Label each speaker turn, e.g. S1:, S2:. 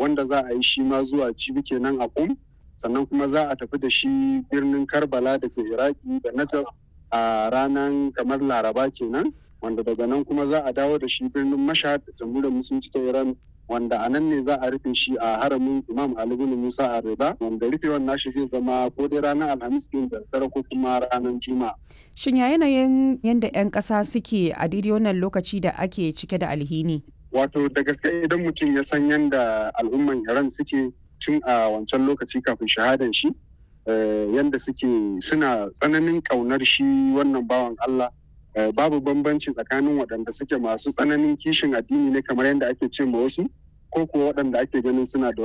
S1: wanda za a yi shi ma zuwa jibi kenan a kum sannan kuma za a tafi da shi birnin karbala da ke iraki da najaf a ranar kamar laraba kenan wanda daga nan kuma za a dawo da shi birnin mashhad da jamhuriyar musulunci ta iran wanda a nan ne za a rufe shi a haramin imam ali bin musa a rida wanda rufewan nashi zai zama ko dai ranar alhamis din da dare ko kuma ranar juma'a
S2: Shin ya yanayin yadda 'yan ƙasa suke a daidai wannan lokaci da ake cike da alhini?
S1: wato da gaske idan mutum ya san yadda al'umman iran suke tun a wancan lokaci kafin shahadan shi yadda suke suna tsananin ƙaunar shi wannan bawan allah babu bambanci tsakanin waɗanda suke masu tsananin kishin addini ne kamar yadda ake ce ma wasu ko kuwa waɗanda ake ganin suna da